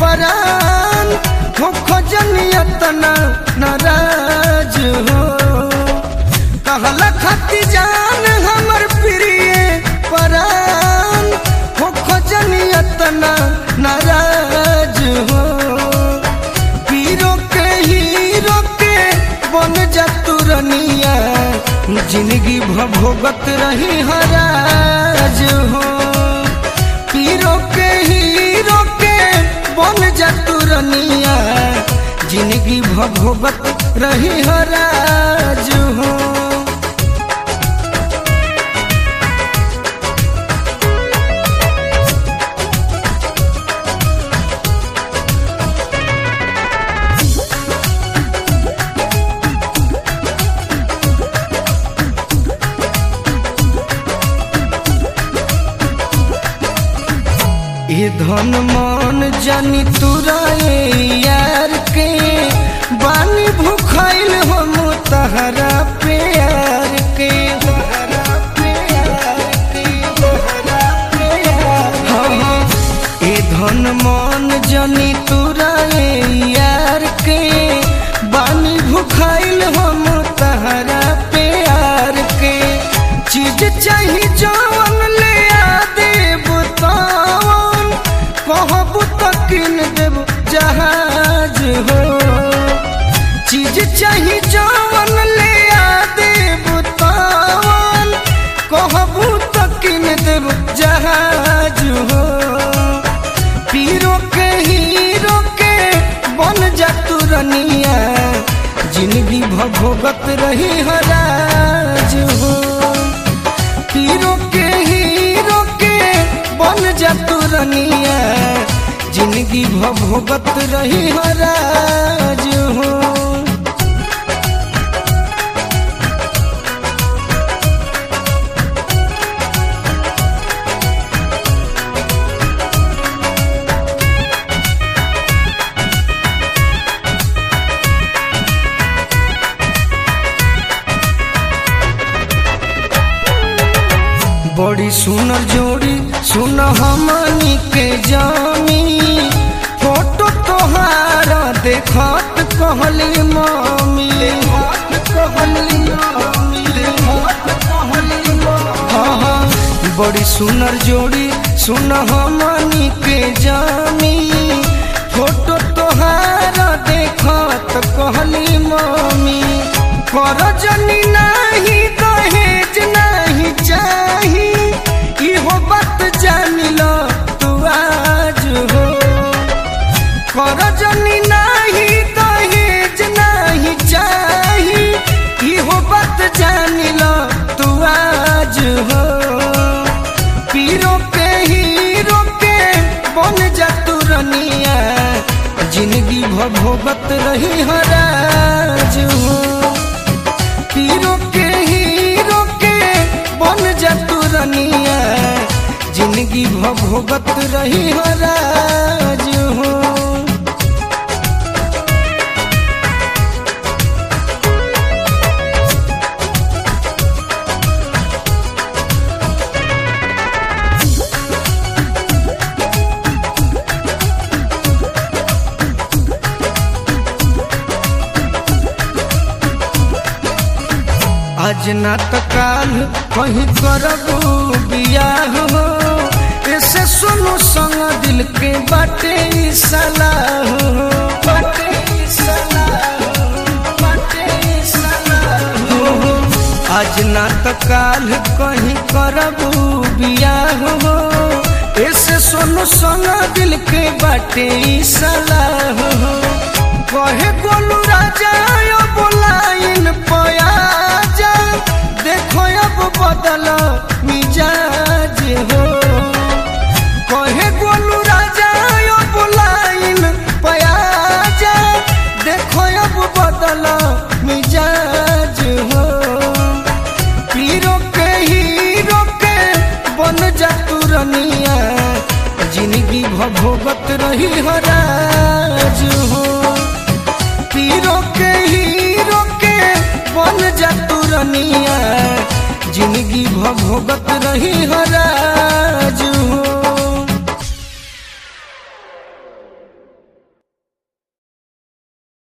परान हो खजनियतना नाराज हो कहला खती जान हमर प्रिय परान हो खजनियतना नाराज हो पीरो के हीरो के बन जा तुरनिया जिंदगी भोगत रही हराज हो पीरो के हीरो के बन जा तुरनिया जिंदगी भोगत रही हराज हो ये धन मन जानी तुराए यार के बानी भूखाइल हम तहरा प्यार के हाँ, हाँ, ये धन मन जानी तुराए यार के बानी भूखाइल हम तहरा प्यार के चीज चाही जवन ले आ देब तवन कहबू तो किन देब जहाज हो चीज चाही जवन ले आ देब तवन कहबू तो किन देब जहाज हो पीरो के हीरो के बन जा तुरनिया जिंदगी भोगत रही हराज हो हीरो के हीरो के बन जा तुरनिया जिंदगी भोगत रही हराज हो बड़ी सुनर जोड़ी सुन हमनी के जामी फोटो तोहार देखत कहली मामी हाँ हाँ बड़ी सुनर जोड़ी सुन हमनी के जामी फोटो तोहार देखत कहली मामी कर जनी नाही दहेज नाही चाही इहो बात जान लो तू आज हो कर जनी नाही दहेज नाही चाही इहो बात जान लो तू आज हो पीरो के हीरो के बन जा तुरनिया जिंदगी भोगत रही हराज हो हीरो के हीरो के बन जा तुरनिया जिंदगी भोगत रही हराज हो आज ना तो काल कहीं करबू बियाह हो ऐसे सुनो संग दिल के बाटे ई सलाह हो बाटे ई सलाह हो, बाटे ई सलाह हो। आज ना तो काल कहीं करबू बियाह हो ऐसे सुनो संग दिल के बाटे ई सलाह हो कहे गोलू राजा यो बोलाइन पया जा देखो अब बदल मिजाज हो कहे गोलू राजा यो बोलाइन पया जा देखो अब बदल मिजाज हो पीरो के हीरो के बन जा तुरनिया जिंदगी भोगत रही हराज हो पीरो के हीरो के बन जा तुरनिया जिंदगी भोगत रही हरा